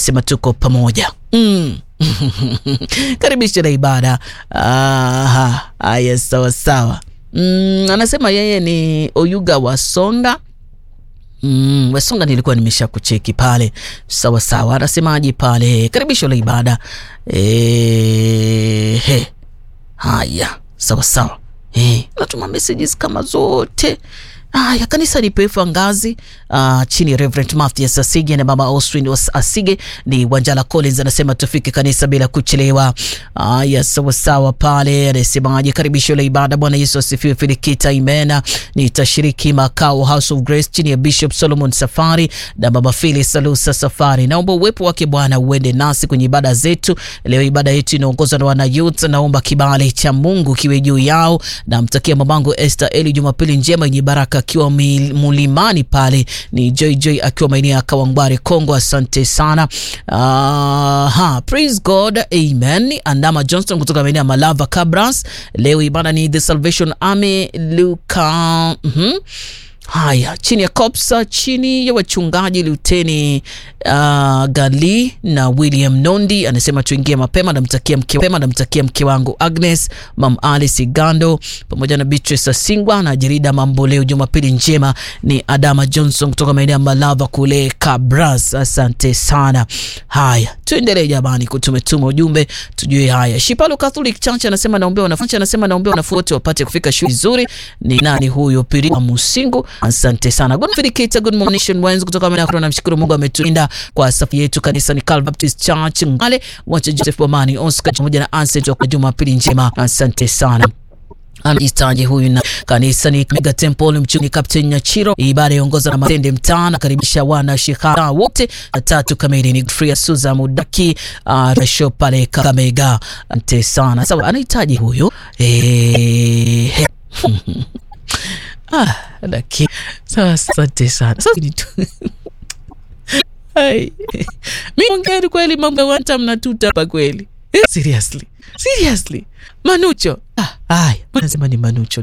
anasema tuko pamoja mm. karibisha na ibada. Aha, haya sawa sawa. Mm, anasema yeye ni Oyuga Wasonga. Mm, Wasonga nilikuwa nimesha kucheki pale. Sawa sawa. Anasemaje pale? Karibisho la ibada. Eh, he. Haya, sawa sawa. Eh, natuma messages kama zote. Haya, kanisa ni Pefa Ngazi uh, chini ya Reverend Mathias Asige na Mama Austin Asige. Ni Wanjala Collins anasema tufike kanisa bila kuchelewa. Haya, sawa sawa pale. Anasemaje? Karibisho la ibada. Bwana Yesu asifiwe. Filikita imena nitashiriki makao House of Grace chini ya Bishop Solomon Safari na Mama Phyllis Salusa Safari. Naomba uwepo wake Bwana uende nasi kwenye ibada zetu leo. Ibada yetu inaongozwa na wana youth. Naomba kibali cha Mungu kiwe juu yao. Namtakia mamangu Esther Eli Jumapili njema yenye baraka akiwa mulimani pale ni JJ akiwa maeneo ya Kawangware Kongo. Asante sana. Uh, ha, praise God, amen. Andama Johnston kutoka maeneo ya Malava Cabras. Leo ibada ni The Salvation Army Luka. mm -hmm. Haya, chini ya Kopsa, chini ya wachungaji Luteni uh, Gali na William Nondi anasema tuingie mapema. Namtakia mke mapema, namtakia mke wangu Agnes, Mam Alice Gando pamoja na Beatrice Asingwa na Jerida Mambo. Leo Jumapili njema. Ni Adama Johnson kutoka maeneo ya Malava kule Kabras. Asante sana. Haya, tuendelee jamani, kutumetuma ujumbe tujue. Haya, Shipalo Catholic Church anasema naombea wanafunzi, anasema naombea wanafunzi wote wapate kufika shule vizuri. Ni nani huyo? Piri Musingu Asante sana. Good morning, good morning Wednesday kutoka Mena. Namshukuru Mungu ametulinda kwa safu yetu. Kanisa ni Calvary Baptist Church Ngale, wacha Joseph Bomani Oscar pamoja na Ansent kwa Jumapili njema. Asante sana. Anajistaji huyu na kanisa ni Mega Temple mchuni Captain Nyachiro. Ibada iongoza na Matende Mtana, karibisha wana shikara wote. Tatu kamili ni Free Suza Mudaki uh, rasho pale Kakamega. Asante sana. Sawa, anahitaji huyu eh Ah, daki. Sawa, asante sana. Sasa ni tu. Hai. Mimi ongea kweli mambo ya one time na tuta hapa kweli. Seriously. Seriously. Manucho. Ah, haya. Nasema ni Manucho.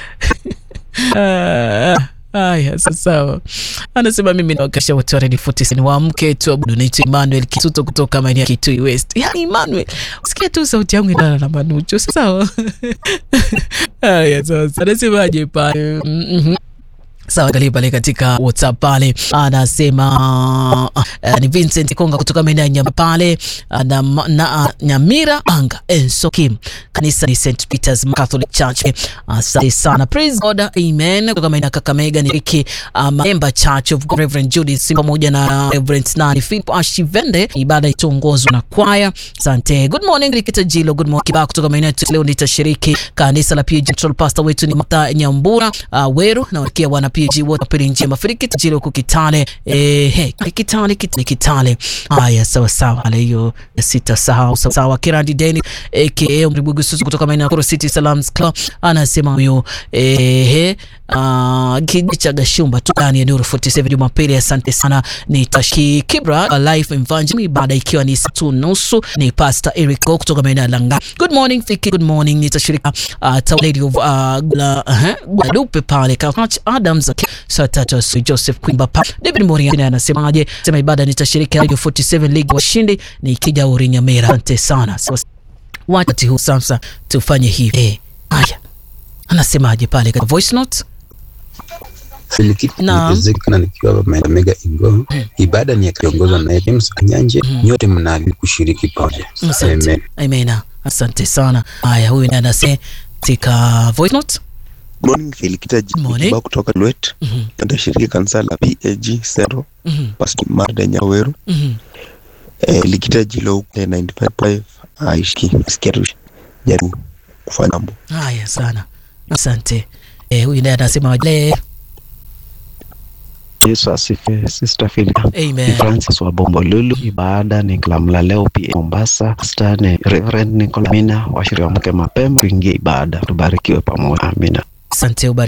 Ah. Haya, sawa. Anasema mimi nawakasha watu wa Ready 47 waamke tu abudu. Naitwa Emmanuel Kituto kutoka maeneo ya Kitui West. Yaani Emmanuel, usikia tu sauti yangu inaana na Manucho. Sawa. Haya, sawa. Anasemaje pale? Mhm. Sawa, angalia pale katika WhatsApp pale anasema uh, ni Vincent Konga kutoka maeneo ya Nyama pale na, na uh, Nyamira anga Enso Kim, kanisa ni St Peter's Catholic Church. Asante uh, sana, praise God, amen. Kutoka maeneo ya Kakamega ni Riki uh, Member Church of God, Reverend Judith pamoja na Reverend Nani Philip Ashivende, ibada itaongozwa na kwaya. Asante, good morning Rikita Jilo, good morning Kibaa kutoka maeneo ya leo nitashiriki kanisa la PG Central. Pastor wetu ni Martha Nyambura uh, Weru na wakia wana PG wote pili njema Firikiti Jilo kukitale eh he kitale kitale kitale. Haya, sawa sawa, ale hiyo sita sahau sawa sawa. Kirandi Deni aka Mribugu Susu kutoka maeneo ya Koro City Salams Club anasema huyo eh he uh, kijicha gashumba tu ndani ya Nuru 47 Jumapili. Asante sana, ni Tashi Kibra Life Evangelism, ibada ikiwa ni saa tu nusu. Ni Pastor Eric kutoka maeneo ya Langa. Good morning Fiki, good morning. Nitashirika uh, Town Lady of uh, Gula uh, Guadalupe pale Coach Adams saa tatu asubuhi. Joseph Kwimba pa David Moria anasemaje? Sema ibada nitashiriki Radio 47 League washindi nikija Urinyamera. Asante sana. So, wakati huu sasa tufanye hivi eh, haya anasemaje pale katika voice note Filikitana nikiwa Mega Ingo. Ibada ni yakiongozwa na James Anyanje. Nyote mnaalikwa kushiriki pamoja. Amen. Amen. Asante sana. Haya, huyu ndiye anasema katika voice note Morning Filikita Jiba kutoka Lwet. mm -hmm. Nitashiriki kanisa la PAG Sero. mm -hmm. Pastor Marda Nyaweru. mm -hmm. Eh, Likita Jilo 95.5 aishiki sikia tu jaribu kufanya mambo haya sana. Asante. Eh, huyu ndiye anasema le Yesu asifiwe. Sister Philip. Amen. Francis wa Bombolulu. Ibada ni Kalamla leo pia Mombasa. Pastor ni Reverend Nicola Mina. Washirika mke mapema tuingie ibada. Tubarikiwe pamoja. Amina. Asante.